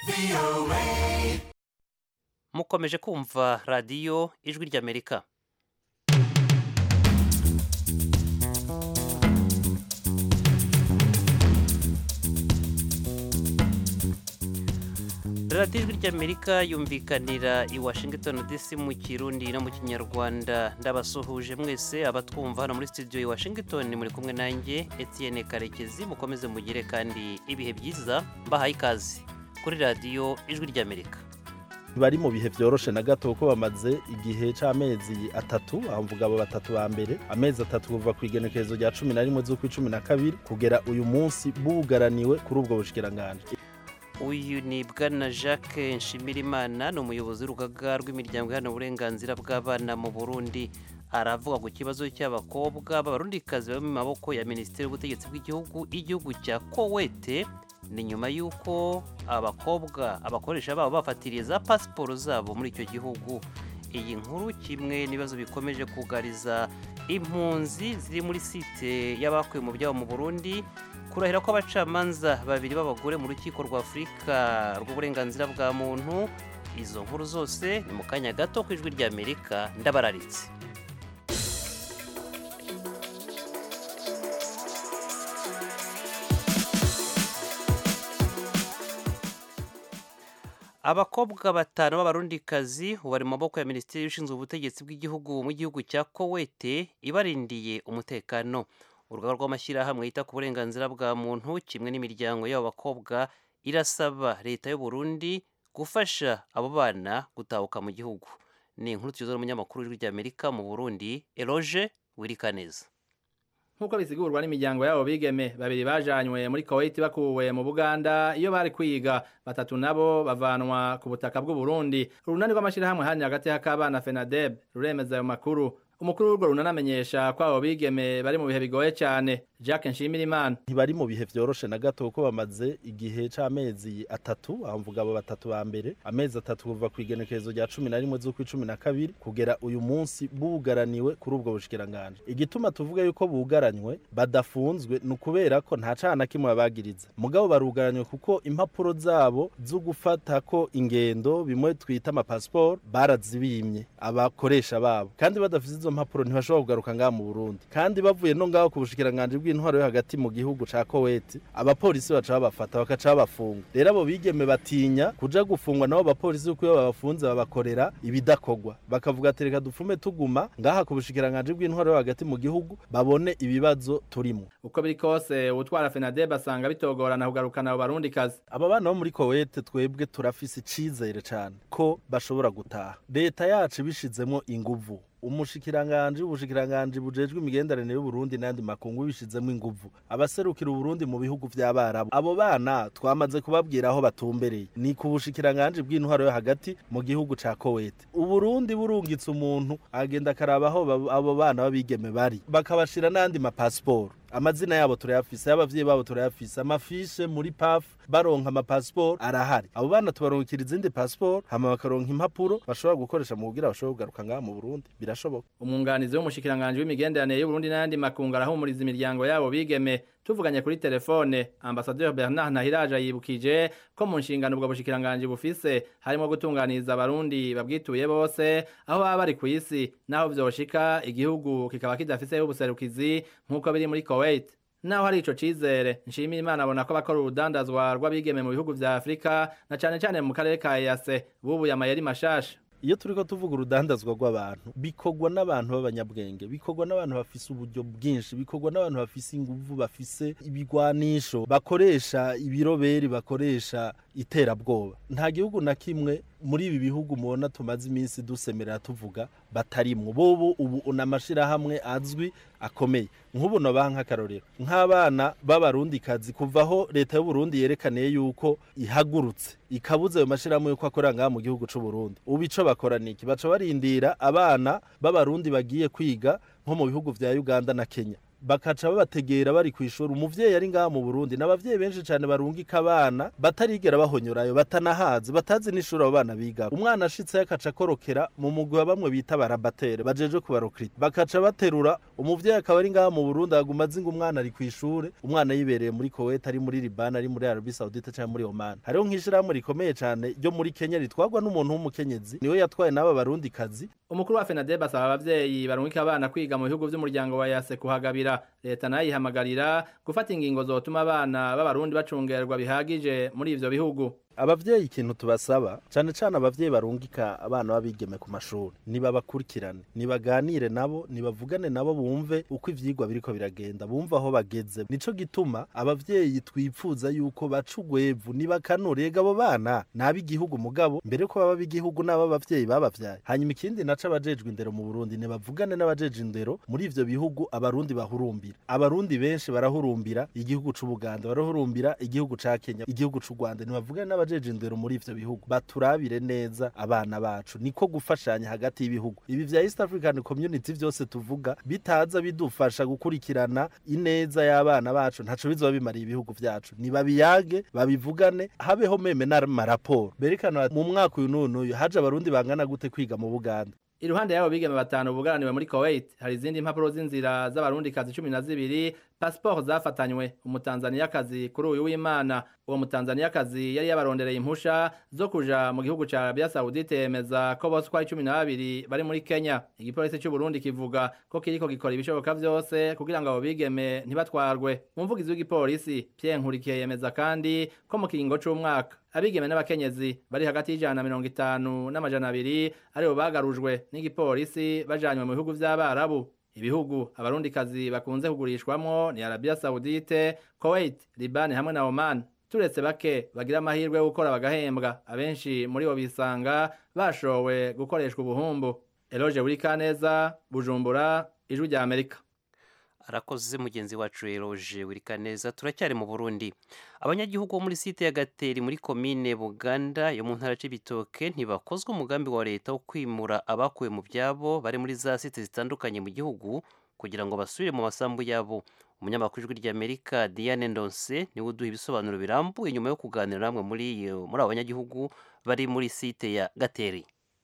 mukomeje kumva radiyo ijwi ry'amerika radiyo ijwi ry'amerika yumvikanira i washington dc mu kirundi no mu kinyarwanda ndabasuhuje mwese abatwumva hano muri studio i washington muri kumwe nanjye etienne karekezi mukomeze mugire kandi ibihe byiza mbahaye ikaze kuri radiyo ijwi ry'amerika bari mu bihe byoroshe na gato kuko bamaze igihe c'amezi atatu aho mvuga abo batatu ba mbere amezi atatu kuva ku igenekerezo rya cumi na rimwe z'ukwi cumi na kabiri kugera uyu munsi bugaraniwe kuri ubwo bushikiranganje uyu ni bwana jacques nshimirimana ni umuyobozi w'urugaga rw'imiryango iharanira uburenganzira bw'abana mu burundi aravuga ku kibazo cy'abakobwa b'abarundikazi bari mu maboko ya minisiteri y'ubutegetsi bw'igihugu igihugu cya kowete ni nyuma y'uko abakobwa abakoresha babo bafatiriye za pasiporo zabo muri icyo gihugu iyi nkuru kimwe n'ibibazo bikomeje kugariza impunzi ziri muri site y'abakuwe mu byabo mu burundi kurahira ko abacamanza babiri b'abagore mu rukiko rwa afurika rw'uburenganzira bwa muntu izo nkuru zose ni mu kanya gato ku ijwi ry'amerika ndabararitse abakobwa batanu b'abarundikazi bari mu maboko ya minisiteri ishinzwe ubutegetsi bw'igihugu mu gihugu cya kowete ibarindiye umutekano urugaga rw'amashyirahamwe yita ku burenganzira bwa muntu kimwe n'imiryango y'abo bakobwa irasaba leta y'u Burundi gufasha abo bana gutahuka mu gihugu ni inkuru tuyoza n'umunyamakuru w'ijwi ry'amerika mu burundi eroge wirikaneza nk'uko bisigurwa n'imiryango yabo bigeme babiri bajanywe muri Kuwait bakuwe mu Buganda iyo bari kwiga batatu nabo bavanwa ku butaka bw'u Burundi urunani rw'amashirahamwe hanya hagati y'akabana FENADEB ruremeza ayo makuru umukuru w'urwo runanamenyesha ko abo bigeme bari mu bihe bigoye cyane Jacques Nshimirimana ntibari mu bihe byoroshe na gato kuko bamaze igihe c'amezi atatu aho mvuga abo batatu ba mbere amezi atatu kuva ku igenekerezo rya cumi na rimwe z'ukwi cumi na kabiri kugera uyu munsi bugaraniwe kuri ubwo bushikiranganje igituma tuvuga yuko bugaranywe badafunzwe ni ukubera ko nta cana kimwe babagiriza mugabo barugaranywe kuko impapuro zabo zo gufata ko ingendo bimwe twita amapasiporo barazibimye abakoresha babo kandi badafite izo mpapuro ntibashobora kugaruka ngaha mu Burundi kandi bavuye no ngaho ku bushikiranganje bw'intwaro yo hagati mu gihugu ca Kuwait abapolisi baca babafata bakaca babafunga rero abo bigeme batinya kuja gufungwa nabo abapolisi kuko iyo babafunze babakorera ibidakogwa bakavuga ati reka dufume tuguma ngaha ku bushikiranganje bw'intwaro yo hagati mu gihugu babone ibibazo turimo uko biri kose utwara FENADEB asanga bitogorana kugarukana abo barundi kazi aba bana bo muri Kuwait twebwe turafise icizere cane ko bashobora gutaha leta yacu bishizemo inguvu umushikiranganje ubushikiranganje bujejwe imigenderanire y'Uburundi n'andi makungu bishizemo inguvu abaserukira Uburundi mu bihugu vy'abarabu abo bana twamaze kubabwira aho batumbereye ni ku bushikiranganje bw'intwaro yo hagati mu gihugu ca Kuwait Uburundi burungitse umuntu agenda akaraba aho abo bana babigeme bari bakabashira n'andi mapasiporo amazina yabo turayafise y'abavyeyi babo turayafise amafishe muri paf baronka amapasiporo arahari abo bana tubaronkera izindi pasiporo hama bakaronka impapuro bashobora gukoresha mu kugira bashobora kugaruka ngaha mu Burundi birashoboka umwunganizi w'umushikiranganje w'imigenderanire y'Uburundi n'andi makungu arahumuriza imiryango yabo bigeme tuvuganye kuri telefone ambasaderi Bernard Nahiraje yibukije ko mu nshingano ubwo bushikiranganje bufise harimo gutunganiriza abarundi babwituye bose aho baba bari ku isi naho vyoshika igihugu kikaba kidafise ubuserukizi nk'uko biri muri Kuwait naho hari ico cizere nshimira imana abona ko bakora urudandazwa rw'abigeme mu bihugu vya Afrika na cane cane mu karere ka EAC bubuye amayeri mashasha iyo turiko tuvuga urudandazwa rw'abantu bikorwa n'abantu b'abanyabwenge bikorwa n'abantu bafise uburyo bwinshi bikorwa n'abantu bafise inguvu bafise ibigwanisho bakoresha ibiroberi bakoresha iterabwoba nta gihugu na kimwe muri ibi bihugu mubona tumaze iminsi dusemerera tuvuga batarimwo bobo ubu n'amashirahamwe azwi akomeye nk'ubu nobaha nk'akarorero nk'abana b'abarundikazi kuvaho leta y'uburundi yerekaniye yuko ihagurutse ikabuze ayo mashirahamwe yuko akorera ngaha mu gihugu c'uburundi ubu ico bakora niki baca barindira abana b'abarundi bagiye kwiga nko mu bihugu vya uganda na kenya bakaca babategera bari ku ishuri umuvyeyi ari ngaha mu Burundi n'abavyeyi benshi cane barungika abana batarigera bahonyorayo batanahazi batazi n'ishuri abo bana biga umwana ashitse akaca akorokera mu mugwi wa bamwe bita barabatere bajeje kubarokrita bakaca baterura umuvyeyi akaba ari ngaha mu Burundi aguma azi ngo umwana ari ku ishure umwana yibereye muri Kuwait ari muri Liban ari muri Arabie Saoudite cyangwa muri Oman hariho nk'ishirahamwe rikomeye cane ryo muri Kenya ritwagwa n'umuntu w'umukenyezi niwe yatwaye n'aba barundi kazi umukuru wa FENADEB asaba abavyeyi barungika abana kwiga mu bihugu vy'umuryango wa yase kuhagabira leta nayo ihamagarira gufata ingingo zotuma abana b'abarundi bacungerwa bihagije muri ivyo bihugu abavyeyi ikintu tubasaba cane cane abavyeyi barungika abana babigeme ku mashuri nibabakurikirane nibaganire nabo nibavugane nabo bumve uko ivyigwa biriko biragenda bumve aho bageze nico gituma abavyeyi twipfuza yuko baca ugwevu nibakanure ega abo bana nab'igihugu mugabo mbere ko baba b'igihugu n'abo abavyeyi babavyaye hanyuma ikindi naco abajejwe indero mu Burundi nibavugane n'abajeje indero muri ivyo bihugu abarundi bahurumbira abarundi benshi barahurumbira igihugu c'Ubuganda barahurumbira igihugu ca Kenya igihugu c'u Rwanda nibavugane n'abajeje indero muri ivyo bihugu baturabire neza abana bacu niko gufashanya hagati y'ibihugu ibi vya East African Community vyose tuvuga bitaza bidufasha gukurikirana ineza y'abana bacu ntaco bizoba bimariye ibihugu vyacu nibabiyage babivugane habeho meme n'amaraporo berekana mu mwaka uyu n'uyu haje abarundi bangana gute kwiga mu Buganda iruhande y'abo bigeme batanu bugaraniwe muri Kuwait hari izindi mpapuro z'inzira z'abarundi kazi cumi na zibiri pasiporo zafatanywe umutanzaniyakazi kuri uyu w'imana uwo mutanzaniyakazi yari yabarondereye impusha zo kuja mu gihugu ca Arabia Saudite yemeza ko bose uko ari cumi na babiri bari muri Kenya igipolisi c'u Burundi kivuga ko kiriko gikora ibishoboka vyose kugira ngo abo bigeme ntibatwarwe umuvugizi w'igipolisi Pierre Nkurikiye yemeza kandi ko mu kiringo c'umwaka abigeme n'abakenyezi bari hagati y'ijana na mirongo itanu n'amajana abiri aribo bagarujwe n'igipolisi bajanywe mu bihugu vy'abarabu ibihugu abarundikazi bakunze kugurishwamwo ni Arabia Saudite Kuwait Liban hamwe na Oman turetse bake bagira amahirwe yo gukora bagahembwa abenshi muri bo bisanga bashowe gukoreshwa ubuhumbu Eloge Burikaneza Bujumbura ijwi rya Amerika arakoze mugenzi wacu eroje wirika neza turacyari mu burundi abanyagihugu bo muri site ya gateri muri komine buganda yo mu ntara c'ibitoke ntibakozwe umugambi wa leta wo kwimura abakuwe mu byabo bari muri za site zitandukanye mu gihugu kugira ngo basubire mu masambu yabo umunyamakuru ijwi ry'amerika diane ndonse niwe uduha ibisobanuro birambuye nyuma yo kuganira namwe muri muri abo banyagihugu bari muri site ya gateri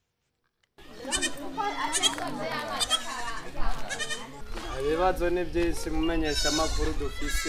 ibibazo ni byinshi mumenyesha amakuru dufise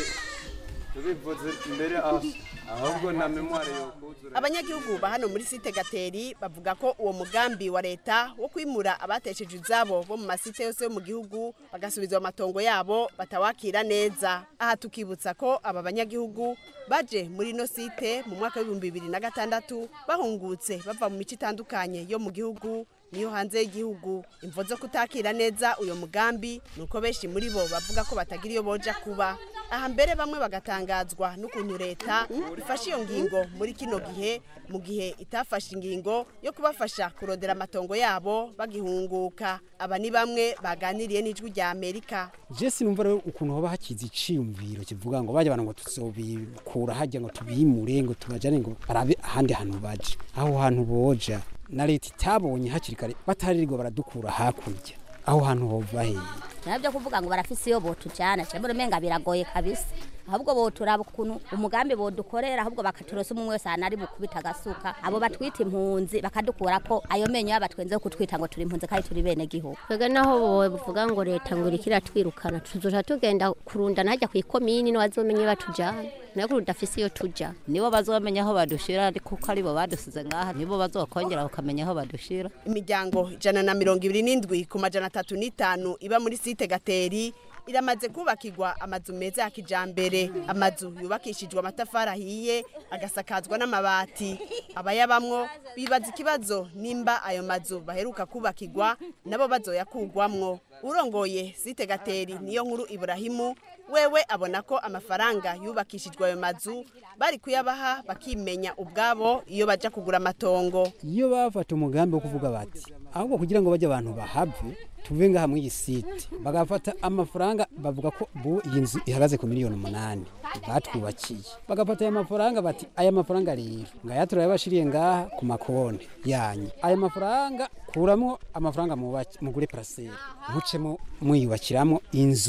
tubivuze mbere aho ahubwo nta memwari yo kuzura abanyagihugu ba hano muri site gateri bavuga ko uwo mugambi wa leta wo kwimura abatesheje izabo bo mu masite yose yo mu gihugu bagasubizwa amatongo yabo batawakira neza aha tukibutsa ko aba banyagihugu baje muri ino site mu mwaka w'ibihumbi bibiri na gatandatu bahungutse bava mu mico itandukanye yo mu gihugu niyo hanze y'igihugu imvo zo kutakira neza uyo mugambi nuko benshi muri bo bavuga ko batagira iyo boja kuba aha mbere bamwe bagatangazwa n'ukuntu leta ifashe iyo ngingo muri kino gihe mu gihe itafashe ingingo yo kubafasha kurondera amatongo yabo bagihunguka aba ni bamwe baganiriye n'ijwi rya amerika je sinumva rero ukuntu hoba hakiza iciyumviro kivuga ngo bajya abantu ngo tuzobikura hajya ngo tubimure ngo tubajane ngo barabe ahandi hantu baje aho hantu boja na leta itabonye hakiri kare bataririrwa baradukura hakurya aho hantu hova hehe nabyo kuvuga ngo barafise iyo botujana cyangwa umenga biragoye kabisa ahubwo boturaba ukuntu umugambi bodukorera ahubwo bakaturosa umwe wese ahantu ari bukubita agasuka abo batwita impunzi bakadukura ko ayo menyo y'abatwenze yo kutwita ngo turi impunzi kandi turi bene gihugu twebwe naho bavuga ngo leta ngo iriko iratwirukana tuzoja tugenda kurundana hajya ku ikomini nibo bazomenye batujana nayo kurudafise iyo tuja nibo bazomenya aho badushira kuko aribo badusize ngaha nibo bazokongera bakamenya aho badushira imiryango ijana na mirongo ibiri n'indwi ku majana atatu n'itanu iba muri site gateri iramaze kubakirwa amazu meza ya kijambere amazu yubakishijwe amatafari ahiye agasakazwa n'amabati abayabamwo bibaza ikibazo nimba ayo mazu baheruka kubakirwa nabo bazoyakugwamwo urongoye site gateri niyo nkuru iburahimu wewe abona ko amafaranga yubakishijwe ayo mazu bari kuyabaha bakimenya ubwabo iyo baja kugura amatongo iyo bafata umugambi wo kuvuga bati ahubwo kugira ngo bajye abantu bahave tuve ngaha muri iyi site bagafata amafaranga bavuga ko bu iyi nzu ihagaze ku miliyoni umunani batwubakiye bagafata aya mafaranga bati aya mafaranga rero ngaya turayabashiriye ngaha ku makonti yanyu aya mafaranga kuramwo amafaranga mugure paraseri mucemo mwiyubakiramo inzu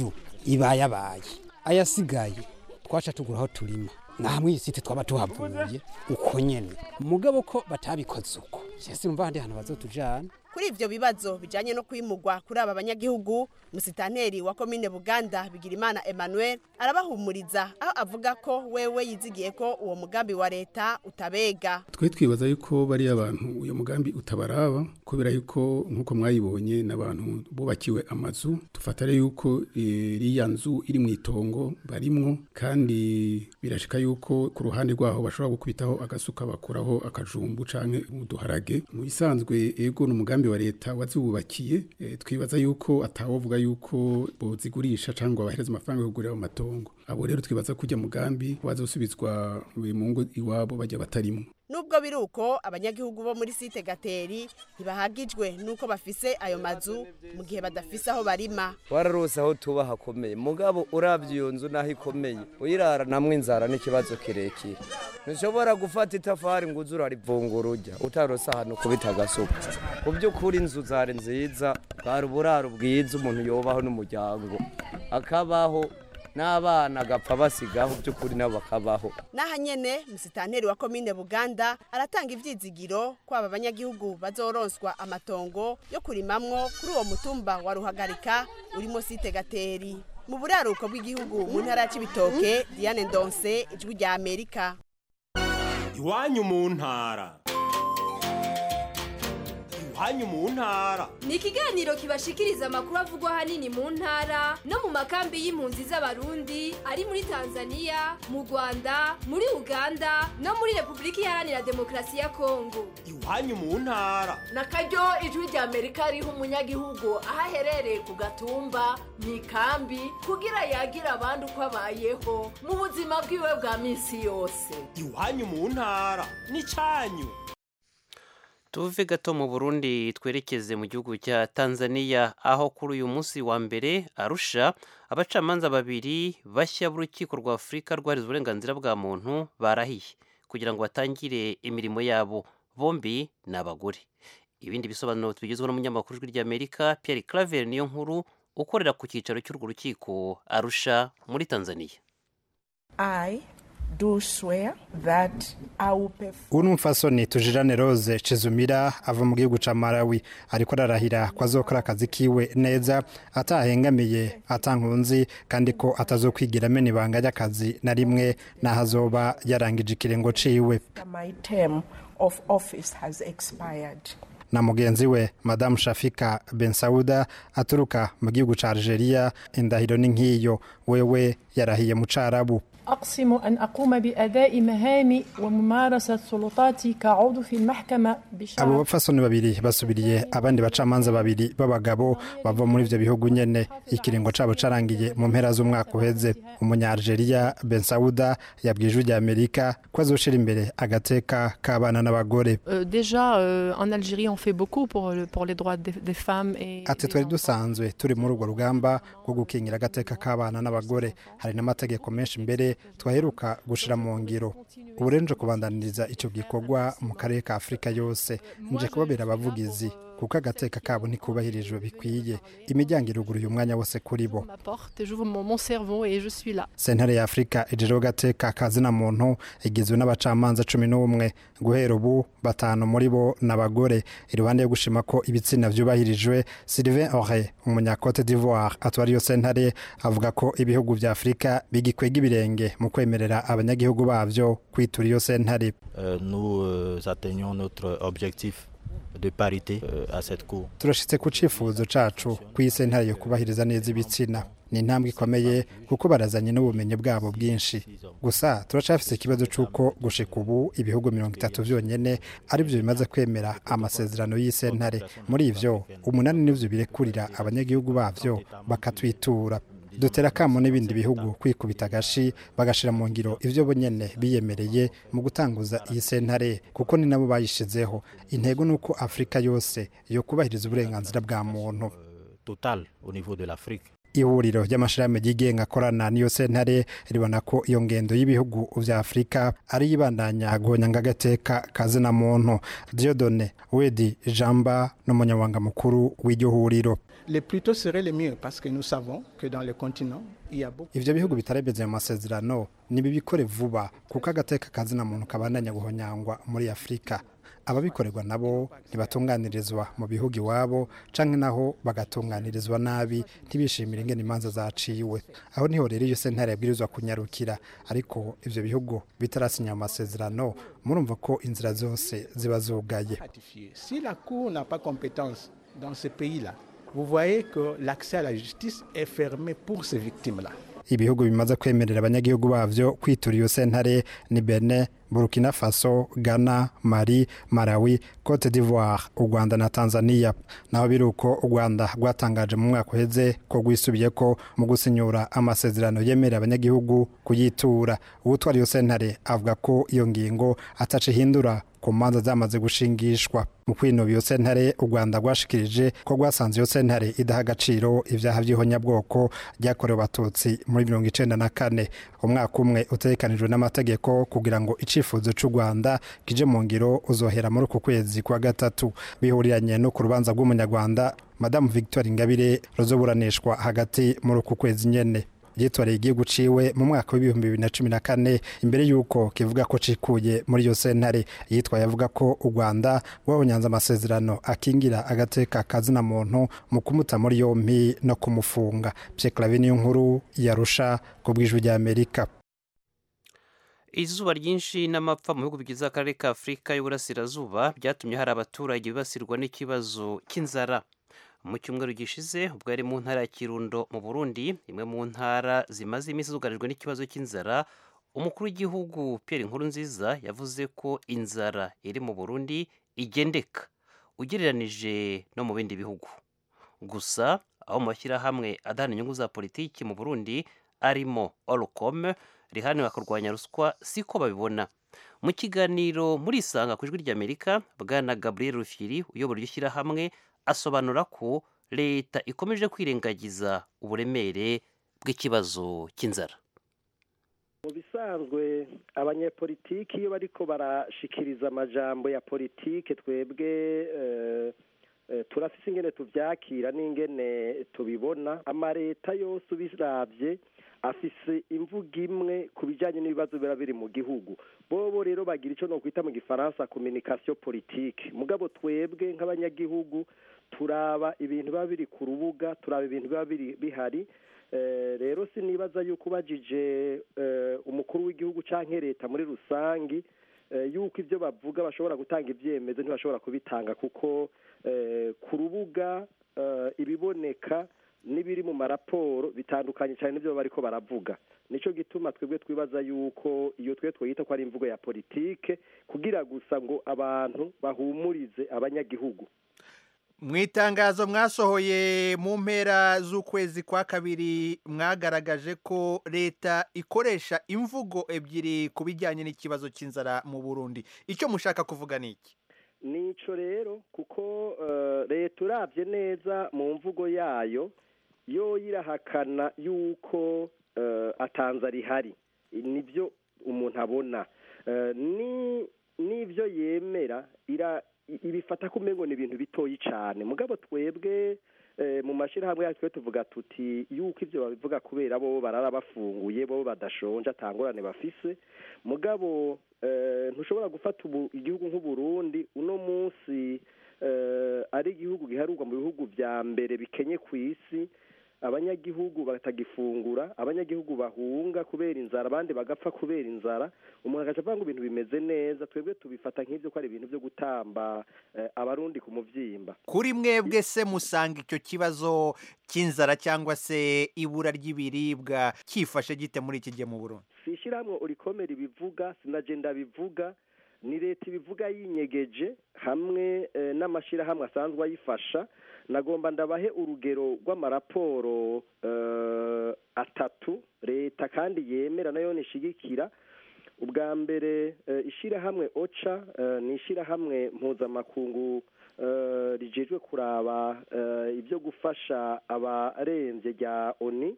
ibayabaye ayasigaye twaca tugura aho turima naha mw'iyi site twaba tuhavuye uko nyene mugabo ko batabikoze uko sese numva handi hantu bazotujana kuri ivyo bibazo bijanye no kwimurwa kuri aba banyagihugu musitanteri wa komine buganda bigirimana emmanuel arabahumuriza aho avuga ko wewe yizigiye ko uwo mugambi wa leta utabega twe twibaza yuko bariya abantu uyu mugambi utabaraba kubera yuko nk'uko mwayibonye n'abantu bubakiwe amazu tufatare yuko iriya nzu iri mu itongo barimwo kandi birashika yuko ku ruhande rwaho bashobora gukubitaho agasuka bakuraho akajumbu canke uduharage mu bisanzwe ego n'umugambi wa leta waziwubakiye e, twibaza yuko atawovuga yuko bozigurisha cyangwa bahereza amafaranga yo kugurira amatongo abo rero twibaza kujya mugambi wazosubizwa mu ngo iwabo bajya batarimo nubwo biri uko abanyagihugu bo muri site gateri ntibahagijwe nuko bafise ayo mazu mu gihe badafise aho barima wararose aho tuba hakomeye mugabo urabye iyo nzu naho ikomeye uyirara namwe inzara n'ikibazo kirekire ntushobora gufata itafari ngo uze urarivungura ujya utarose ahantu kubita agasuka ku by'ukuri inzu zari nziza bwari uburaro bwiza umuntu yobaho n'umuryango akabaho n'abana agapfa basigaho by'ukuri nabo bakabaho n'aha nyene musitanteri wa komine buganda aratanga ivyizigiro ko aba banyagihugu bazoronswa amatongo yo kurimamwo kuri uwo mutumba wa ruhagarika urimo site gateri mu buraruko bw'igihugu mu ntara ya cibitoke diane ndonse ijwi rya amerika iwanyu mu ntara iwanyu mu ntara ni ikiganiro kibashikiriza amakuru avugwa ahanini mu ntara no mu makambi y'impunzi z'abarundi ari muri tanzania mu rwanda muri uganda no muri repubulika iharanira demokarasi ya kongo iwanyu mu ntara na karyo ijwi rya amerika riha umunyagihugu aho aherereye ku gatumba mu ikambi kugira yagira abandi uko abayeho mu buzima bwiwe bwa minsi yose iwanyu mu ntara ni cyanyu tuve gato mu burundi twerekeze mu gihugu cya tanzania aho kuri uyu munsi wa mbere arusha abacamanza babiri bashya b'urukiko rwa afurika rwahariza uburenganzira bwa muntu barahiye kugira ngo batangire imirimo yabo bombi ni abagore ibindi bisobanuro tubigezweho n'umunyamakuru w'ijwi ry'amerika pierre claver niyo nkuru ukorera ku cyicaro cy'urwo rukiko arusha muri tanzania I do swear that I will perform uno mfasoni tujirane rose cizumira ava mu gihugu ca malawi ariko ararahira ko azokora akazi kiwe neza atahengamiye atankunzi kandi ko atazokwigira amena ibanga ry'akazi na rimwe n'aho azoba yarangije ikirengo ciwe my term of office has expired. na mugenzi we madamu shafika ben sauda aturuka mu gihugu ca algeria indahiro ni nk'iyo wewe yarahiye mu carabu أقسم أن أقوم بأداء مهامي وممارسة سلطاتي كعضو في المحكمة abo بشرف bapfasoni babiri basubiriye abandi bacamanza babiri b'abagabo bava muri ivyo bihugu nyene ikiringo cabo carangiye mu mpera z'umwaka uheze umunya-algeria ben sauda yabwiye ijwi rya amerika ko azoshira imbere agateka k'abana n'abagore Euh, déjà, euh, en Algérie, on fait beaucoup pour, le- pour les droits des, des femmes et ati twari dusanzwe turi muri urwo rugamba rwo gukingira agateka k'abana n'abagore hari n'amategeko menshi mbere twaheruka gushira mu ngiro ubu rero nje kubandaniriza ico gikorwa mu karere ka afurika yose nje kubabera abavugizi kuko agateka kabo ntikubahirijwe bikwiye imiryango iruguruye umwanya wose kuri bo ma porte, j'ouvre mon, mon cerveau et je suis là. sentare ya afurika ijejeho gateka kazina muntu igizwe n'abacamanza cumi n'umwe guhera ubu batanu muri bo ni abagore iruhande yo gushima ko ibitsina vyubahirijwe sylvain ore umunyacote d'ivoire atwara iyo sentare avuga ko ibihugu vya afurika bigikwega ibirenge mu kwemerera abanyagihugu bavyo kwitura iyo sentare Euh, nous euh, atteignons notre objectif de parité euh, à cette cour. turashitse ku cifuzo cacu ku iyi sentare yo kubahiriza neza ibitsina ni intambwe ikomeye kuko barazanye n'ubumenyi bwabo bwinshi gusa turacafise ikibazo c'uko gushika ubu ibihugu mirongo itatu vyonyene arivyo bimaze kwemera amasezerano y'isentare muri ivyo umunani nivyo birekurira abanyagihugu bavyo bakatwitura dutera akamo n'ibindi bihugu kwikubita agashi bagashira mu ngiro ivyo bo nyene biyemereye mu gutanguza iyi sentare kuko ni nabo bayishizeho intego ni uko afurika yose yo kubahiriza uburenganzira bwa muntu Total au niveau de l'Afrique. ihuriro ry'amashirahamwe yigenga akorana n'iyo sentare ribona ko iyo ngendo y'ibihugu vya afurika ari ibandanya guhonyanga agateka kazina muntu diodone wedi jamba n'umunyamabanga mukuru w'iryo huriro le plus tôt serait le mieux parce que nous savons que dans le continent, il y a beaucoup ivyo bihugu bitaremeze mu masezerano nibibikore vuba kuko agateka kazina muntu kabandanya guhonyangwa muri afurika ababikorerwa nabo ntibatunganirizwa mu bihugu iwabo canke naho bagatunganirizwa nabi ntibishimire ingene imanza zaciwe aho niho rero iyo sentare yabwirizwa kunyarukira ariko ivyo bihugu bitarasinya mu masezerano murumva ko inzira zose ziba zugaye ratifié. Si la Cour n'a pas compétence dans ce pays-là, vous voyez que l'accès à la justice est fermé pour ces victimes-là. ibihugu bimaze kwemerera abanyagihugu bavyo kwitura iyo sentare ni Benin, Burkina Faso, Ghana, Mali, Malawi, Cote d'Ivoire, u Rwanda na Tanzania. Naho biri uko u Rwanda rwatangaje mu mwaka uheze ko rwisubiyeko mu gusinyura amasezerano yemerera abanyagihugu kuyitura. Uwutwara iyo sentare avuga ko iyo ngingo ataca ihindura ku manza zamaze gushingishwa mu kwinoba iyo sentare u rwanda rwashikirije ko rwasanze iyo sentare idaha agaciro ibyaha by'ihonyabwoko byakorewe abatutsi muri mirongo icenda na kane umwaka umwe utegekanijwe n'amategeko kugira ngo icifuzo c'u rwanda kije mu ngiro uzohera muri uku kwezi kwa gatatu bihuriranye no ku rubanza rw'umunyarwanda madamu victoire ingabire ruzoburanishwa hagati muri uku kwezi nyene yitoreye igihugu ciwe mu mwaka w'ibihumbi bibiri na cumi na kane imbere y'uko kivuga ko cikuye muri iyo sentare yitwaye avuga ko u rwanda rwahonyanze amasezerano akingira agateka kazina muntu mu kumuta muri yompi no kumufunga pyeklavi niyo nkuru yarusha ku bw'ijwi ry'amerika izuba ryinshi n'amapfa mu bihugu bigize akarere ka afurika y'uburasirazuba byatumye hari abaturage bibasirwa n'ikibazo cy'inzara mu cyumweru gishize ubwo yari mu ntara ya kirundo mu burundi imwe mu ntara zimaze iminsi zugarijwe n'ikibazo cy'inzara umukuru w'igihugu pierre nkurunziza yavuze ko inzara iri mu burundi igendeka ugereranije no mu bindi bihugu gusa aho mu mashyirahamwe adahana inyungu za politiki mu burundi arimo orcom rihanira kurwanya ruswa siko babibona mu kiganiro muri isanga ku ijwi ry'amerika bwana gabriel rufiri uyobora iryo shyirahamwe asobanura ko leta ikomeje kwirengagiza uburemere bw'ikibazo cy'inzara mu bisanzwe abanyepolitiki iyo bariko barashikiriza amajambo ya politike twebwe eh, eh, turafise ingene tuvyakira n'ingene tubibona amareta yose ubiravye afise imvugo imwe ku bijanye n'ibibazo biba biri mu gihugu bobo rero bagira ico nokwita mu gifaransa communication politique mugabo twebwe nk'abanyagihugu turaba ibintu biba biri ku rubuga turaba ibintu biba biri bihari rero sinibaza yuko ubajije umukuru w'igihugu cyangwa leta muri rusange yuko ibyo bavuga bashobora gutanga ibyemezo ntibashobora kubitanga kuko ku rubuga ibiboneka n'ibiri mu maraporo bitandukanye cyane n'ibyo bariko baravuga nicyo gituma twebwe twibaza yuko iyo twe twita ko ari imvugo ya politike kugira gusa ngo abantu bahumurize abanyagihugu mu itangazo mwasohoye mu mpera z'ukwezi kwa kabiri mwagaragaje ko leta ikoresha imvugo ebyiri ku bijyanye n'ikibazo cy'inzara mu burundi icyo mushaka kuvuga ni iki nico rero kuko leta urabye neza mu mvugo yayo yo irahakana yuko atanza rihari nibyo umuntu abona n'ibyo yemera ibifata ko umengo ni ibintu bitoyi cyane mugabo twebwe mu mashyirahamwe yacu tuvuga tuti yuko ibyo babivuga kubera bo barara bafunguye bo badashonje atangurane bafise mugabo ntushobora gufata igihugu nk'uburundi uno munsi ari igihugu giharurwa mu bihugu bya mbere bikenye ku isi abanyagihugu batagifungura abanyagihugu bahunga kubera inzara abandi bagapfa kubera inzara umuntu agaca avuga ngo ibintu bimeze neza twebwe tubifata nk'ibyo ko ari ibintu byo gutamba abarundi ku mubyimba kuri mwebwe se musanga icyo kibazo cy'inzara cyangwa se ibura ry'ibiribwa cyifashe gite muri iki gihe mu burundi si ishyirahamwe urikomera ibivuga sinagenda bivuga ni leta ibivuga yinyegeje hamwe n'amashyirahamwe asanzwe ayifasha nagomba ndabahe urugero rw'amaraporo atatu leta kandi yemera nayo nishigikira ubwa mbere ishyirahamwe oca ni ishyirahamwe mpuzamakungu rijejwe kuraba ibyo gufasha abarembye rya oni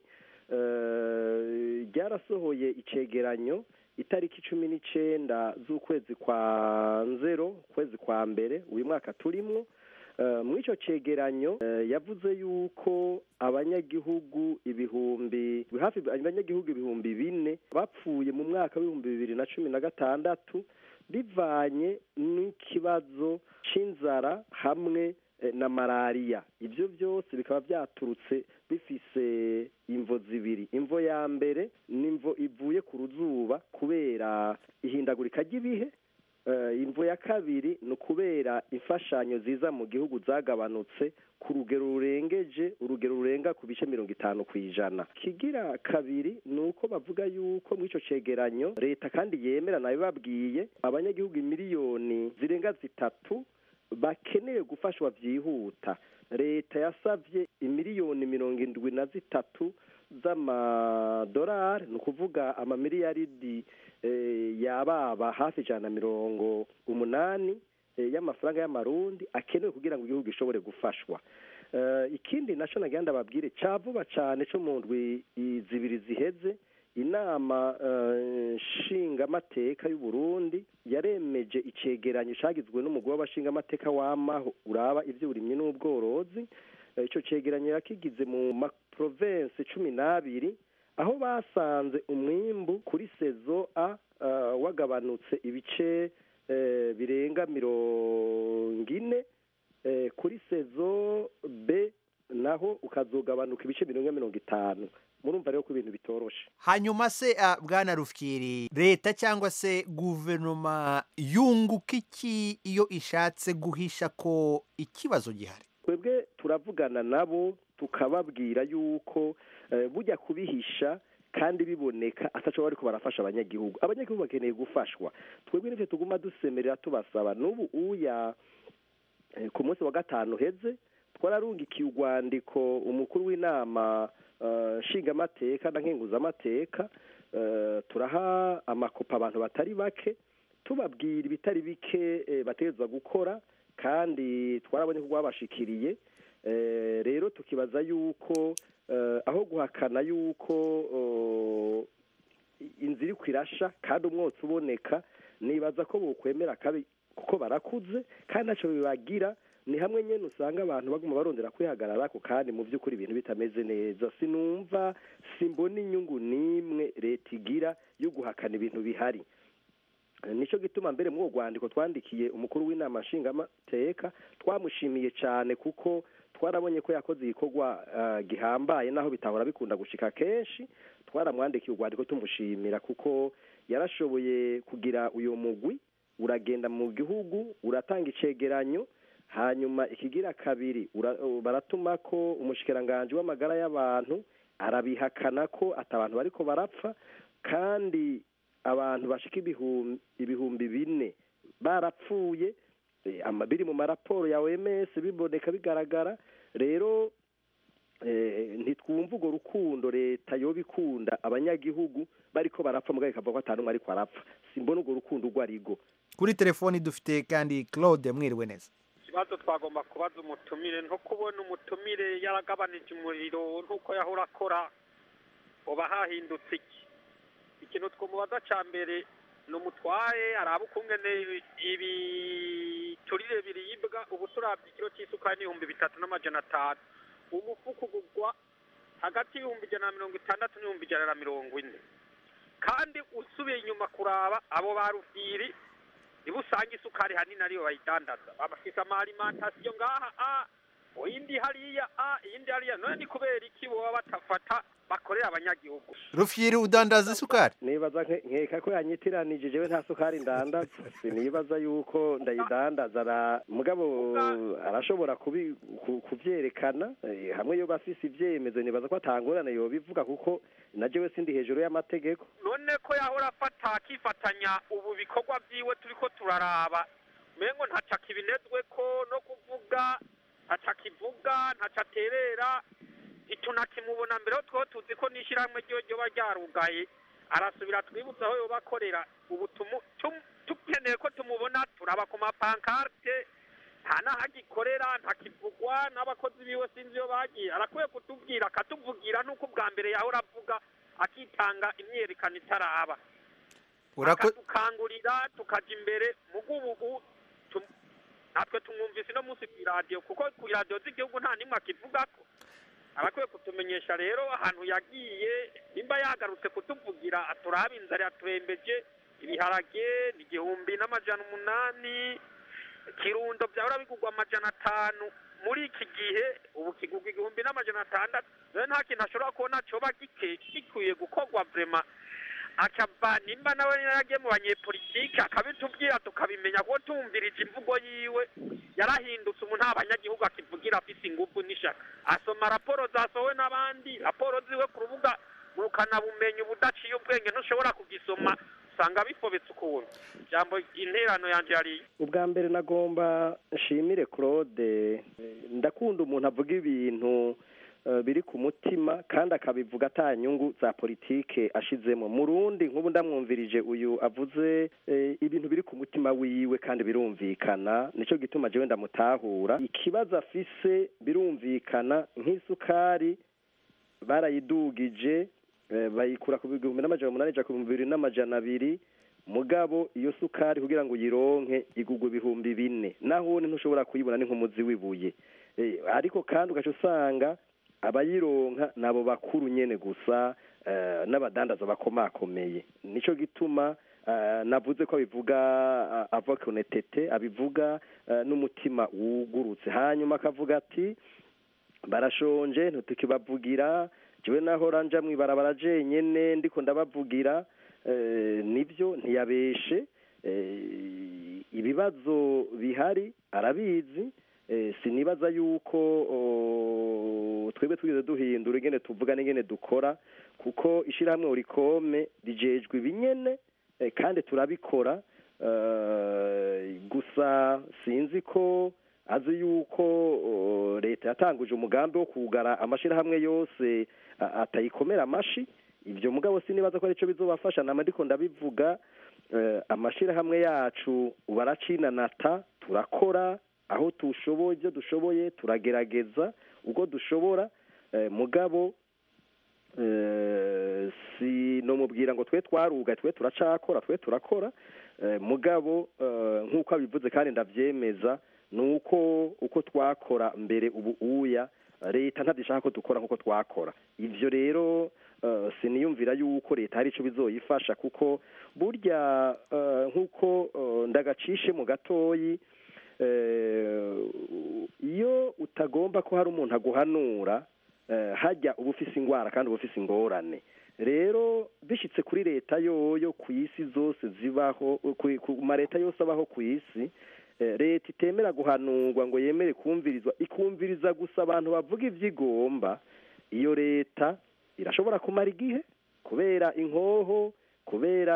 ryarasohoye icegeranyo itariki cumi n'icyenda z'ukwezi kwa nzero ukwezi kwa mbere uyu mwaka turimo Eh, muri icyo cegeranyo eh, yavuze yuko abanyagihugu ibihumbi hafi abanyagihugu ibihumbi bine bapfuye mu mwaka w'ibihumbi bibiri na cumi na gatandatu bivanye n'ikibazo c'inzara hamwe eh, na malariya ibyo byose bikaba byaturutse bifise imvo zibiri imvo ya mbere ni imvo ivuye ku ruzuba kubera ihindagurika ry'ibihe Eh, imvo ya kabiri ni ukubera imfashanyo ziza mu gihugu zagabanutse ku rugero rurengeje urugero rurenga ku bice mirongo itanu ku ijana kigira kabiri ni uko bavuga yuko muri icyo cegeranyo leta kandi yemera nayo babwiye abanyagihugu miliyoni zirenga zitatu bakeneye gufashwa byihuta leta yasabye imiliyoni mirongo indwi na zitatu z'amadolari ni ukuvuga amamiliyaridi eh, yababa hafi ijana na mirongo umunani eh, y'amafaranga y'amarundi akenewe kugira ngo igihugu gishobore gufashwa Eh, ikindi naco nagira ndababwire ca vuba cane co mu ndwi i- zibiri ziheze inama eh, nshingamateka y'u Burundi yaremeje icegeranyo cagizwe n'umugwi w'abashingamateka w'amaho uraba ivy'uburimyi n'ubworozi Eh, ico cegeranyo yakigize mu maprovensi cumi n'abiri aho basanze umwimbu kuri sezo a eh, wagabanutse ibice eh, birenga mirongo ine eh, kuri sezo b naho ukazogabanuka ibice birenga mirongo itanu murumva rero ko ibintu bitoroshe hanyuma se ah, bwana rufyiri leta cyangwa se guverinoma yunguka iki iyo ishatse guhisha ko ikibazo gihari twebwe turavugana nabo tukababwira yuko eh, bujya kubihisha kandi biboneka ataco bariko barafasha abanyagihugu abanyagihugu bakeneye gufashwa twebwe nivyo tuguma dusemerera tubasaba n'ubu uya eh, ku munsi wa gatanu heze twararungikiye urwandiko umukuru w'inama eh, nshingamateka na nkenguzamateka eh, turaha amakopa abantu batari bake tubabwira ibitari bike eh, bategerezwa gukora kandi twarabonye ko rwabashikiriye Eh, rero tukibaza yuko eh, aho guhakana yuko oh, inzira iriko irasha kandi umwotsi uboneka nibaza ko bokwemera kabi kuko barakuze kandi ntacyo bibagira ni hamwe nyine usanga abantu baguma barondera kwihagararako kandi mu by'ukuri ibintu bitameze neza sinumva simbona inyungu n'imwe leta igira yo guhakana ibintu bihari nicyo gituma mbere muri urwo rwandiko twandikiye umukuru w'inama nshingamateka twamushimiye cyane kuko twarabonye ko yakoze igikorwa eh, gihambaye naho bitahora bikunda gushika kenshi twaramwandikiye urwandiko tumushimira kuko yarashoboye kugira uyu mugwi uragenda mu gihugu uratanga icegeranyo hanyuma ikigira kabiri ura- baratuma ko umushikiranganji w'amagara y'abantu arabihakana ko atabantu bariko barapfa kandi abantu bashika ibihumbi ibihumbi bine barapfuye eh, ama- biri mu maraporo ya OMS biboneka bigaragara rero eh, ntitwumva urwo rukundo leta yoba ikunda abanyagihugu bariko barapfa mugabo ikavuga ko atanu ariko arapfa simbona urwo rukundo urwo arigo kuri telefoni dufite kandi claude mwiriwe neza ikibazo twagomba kubaza umutumire nko kubona umutumire yaragabanije umuriro nk'uko yahora akora uba hahindutse iki ikintu twamubaza cya mbere ni umutwaye araba ukungene ibiturire biribwa ubu turabye ikiro cy'isukari n'ibihumbi bitatu n'amajana atanu umufuka ugurwa hagati y'ibihumbi ijana na mirongo itandatu n'ibihumbi ijana na mirongo ine kandi usubiye inyuma kuraba abo ba rufiri niba usanga isukari hanini ariyo bayidandaza bafise amarimantasiyo ngaha a iyindi hariya a iyindi hariya none ni kubera iki boba batafata bakorera abanyagihugu rufyiri udandaza isukari nibaza nke- nkeka ko yanyitiranije jewe nta sukari ndandaza sinibaza yuko ndayidandaza ara- mugabo arashobora kubi- ku- kuvyerekana eh, hamwe yoba afise ivyemezo nibaza ko atangorane yobivuga kuko na jewe sindi hejuru y'amategeko none ko yahora afata akifatanya ubu bikorwa vyiwe turiko turaraba mengo ntaca kibinezwe ko no kuvuga ntaca kivuga ntaca aterera ntitunakimubona mbere ho two tuzi ko n'ishyirahamwe ryo ryoba ryarugaye arasubira twibutsa aho yoba akorera ubu tumu- tum- tukeneye ko tumubona turaba ku mapankarte nta n'aho agikorera ntakivugwa n'abakozi biwe sinzi iyo bagiye arakwiye kutubwira akatuvugira n'uko ubwa mbere yahora avuga akitanga imyerekano itaraba Urako- akadukangurira tukaja imbere mugubugu natwe tumwumvise ino munsi ku iradiyo kuko ku iradiyo z'igihugu nta n'imwe akivugako arakwiye kutumenyesha rero ahantu yagiye nimba yagarutse kutuvugira aturabe inzara yaturembeje ibiharage ni igihumbi n'amajana umunani kirundo byahora bigurwa amajana atanu muri iki gihe ubu kigurwa igihumbi n'amajana atandatu rero nta kintu ashobora kubona coba gike- gikwiye gukorwa vrema akava nimba nawe yaragiye mu banyepolitike akabitubwira tukabimenya kuko tumvirije imvugo yiwe yarahindutse umuntu nta banyagihugu akivugira afise ingufu n'ishaka asoma raporo zasohowe n'abandi raporo ziwe ku rubuga ngurukanabumenyi ubudaciye ubwenge ntushobora kugisoma usanga bifobetse ukuntu ijambo interano yanje yariye ubwa mbere nagomba nshimire claude Eh, ndakunda umuntu avuga ibintu eh, biri ku mutima kandi akabivuga ata nyungu za politike ashizemo mu rundi nk'ubu ndamwumvirije uyu avuze eh, ibintu biri ku mutima wiwe kandi birumvikana nicyo gituma jewe ndamutahura ikibazo afise birumvikana nk'isukari barayidugije eh, bayikura ku bihumbi n'amajana umunani ija ku bihumbi bibiri n'amajana abiri mugabo iyo sukari kugira ngo uyironke igugwa ibihumbi bine naho ntushobora kuyibona ni nk'umuzi w'ibuye Eh, ariko kandi ugaca usanga abayironka nabo bakuru nyene gusa eh, n'abadandaza bakomakomeye nico gituma eh, navuze ko abivuga ah, ava ku netete abivuga eh, n'umutima wugurutse hanyuma akavuga ati barashonje ntitukibavugira jewe nahora nja mwibarabara jenyene ndiko ndabavugira eh, nibyo ntiyabeshe eh, ibibazo bihari arabizi eh, sinibaza yuko oh, twebwe twize duhindura ingene tuvuga n'ingene dukora kuko ishirahamwe urikome rijejwe ibinyene eh, kandi turabikora eh, gusa sinzi ko azi yuko oh, leta yatanguje umugambi wo kugara amashirahamwe yose a- atayikomera amashi ibyo mugabo sinibaza ko arico bizobafasha nama ndiko ndabivuga eh, amashirahamwe yacu baracinanata turakora aho tushoboye ibyo dushoboye turagerageza ubwo dushobora eh, mugabo eh, si no mubwira ngo twe twaruga twe turacakora twe turakora eh, mugabo eh, nk'uko abivuze kandi ndavyemeza nuko uko twakora mbere ubu uya leta ntadishaka ko dukora nk'uko twakora ivyo rero eh, siniyumvira yuko leta hari ico bizoyifasha kuko burya eh, nk'uko eh, ndagacishe mu gatoyi eh, iyo utagomba ko hari umuntu aguhanura eh, hajya uba ufise ingwara kandi uba ufise ingorane rero bishitse kuri leta yoyo ku isi zose zibaho ku- ku ma leta yose abaho ku isi eh, leta itemera guhanurwa ngo yemere kumvirizwa ikumviriza gusa abantu bavuga ivyo igomba iyo leta irashobora kumara igihe kubera inkoho kubera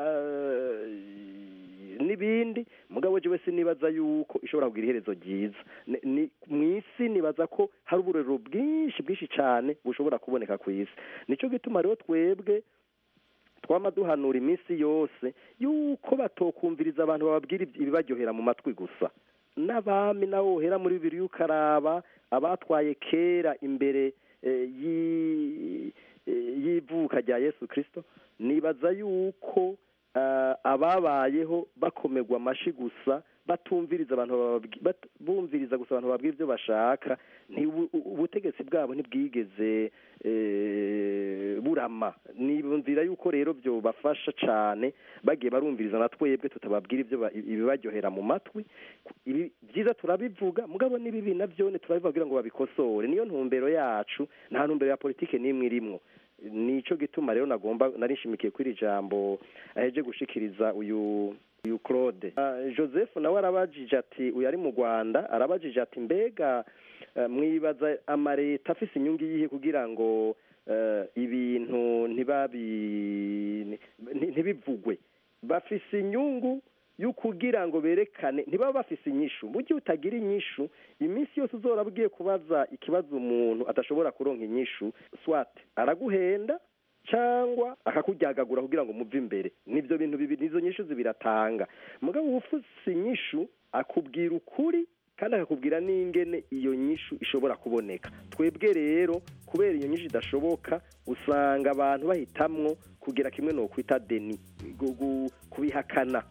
eh, n'ibindi mugabo jewe sinibaza yuko ishobora kugira iherezo ryiza Ni- ni- mw'isi nibaza ko hari uburero bwinshi bwinshi cane bushobora kuboneka ku isi nico gituma rero twebwe twama duhanura iminsi yose yuko batokumviriza abantu bababwira ibyi- ibibaryohera mu matwi gusa n'abami nawe wohera muri bibiri ukaraba abatwaye kera imbere eh, y'i- eh, y'ivuka rya yesu kirisito nibaza yuko eh, ababayeho bakomerwa amashi gusa batumviriza abantu bababwi- bat- bumviriza gusa abantu babwira ibyo bashaka ntibu- u- ubutegetsi bwabo ntibwigeze eh, burama nibumvira yuko rero byo bafasha cane bagiye barumviriza na twebwe tutababwira ibyo ba- ibibaryohera mu matwi ibi byiza turabivuga mugabo n'ibibi navyone turabibabwira ngo babikosore niyo ntumbero yacu nta ntumbero ya politike n'imwe irimwo nico gituma rero nagomba nari nshimikiye kuri iri jambo aheje gushikiriza uyu uyu Claude Ah, Joseph nawe arabajije ati uyu ari mu Rwanda arabajije ati mbega eh, mwibaza amareta afise inyungu yihe kugira ngo eh, ibintu ntibabi nti- ntibivugwe bafise inyungu yo kugira ngo berekane ntibaba bafise inyishu mu gihe utagira inyishu iminsi yose uzora ugiye kubaza ikibazo umuntu adashobora kuronka inyishu swat araguhenda cyangwa akakuryagagura kugira ngo muve imbere nibyo bintu bibiri nizo nyishu zibiratanga mugabo ufise inyishu akubwira ukuri kandi akakubwira n'ingene iyo nyishu ishobora kuboneka twebwe rero kubera iyo nyishu idashoboka usanga abantu bahitamwo kugira kimwe no kwita deni gu- gu- kubihakana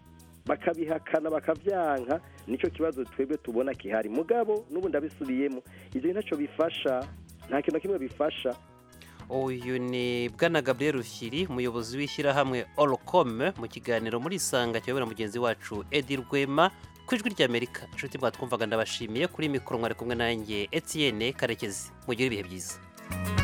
bakabihakana bakavyanka nicyo kibazo twebwe tubona kihari mugabo n'ubu ndabisubiyemo ivyo ntacyo bifasha nta kintu na kimwe bifasha uyu ni bwana gabriel rushyiri umuyobozi w'ishyirahamwe orocom mu kiganiro muri isanga kiyobora mugenzi wacu edi rwema ku ijwi ry'amerika inshuti mwatwumvaga ndabashimiye kuri mikoro mwari kumwe nanjye etienne karekezi mugire ibihe byiza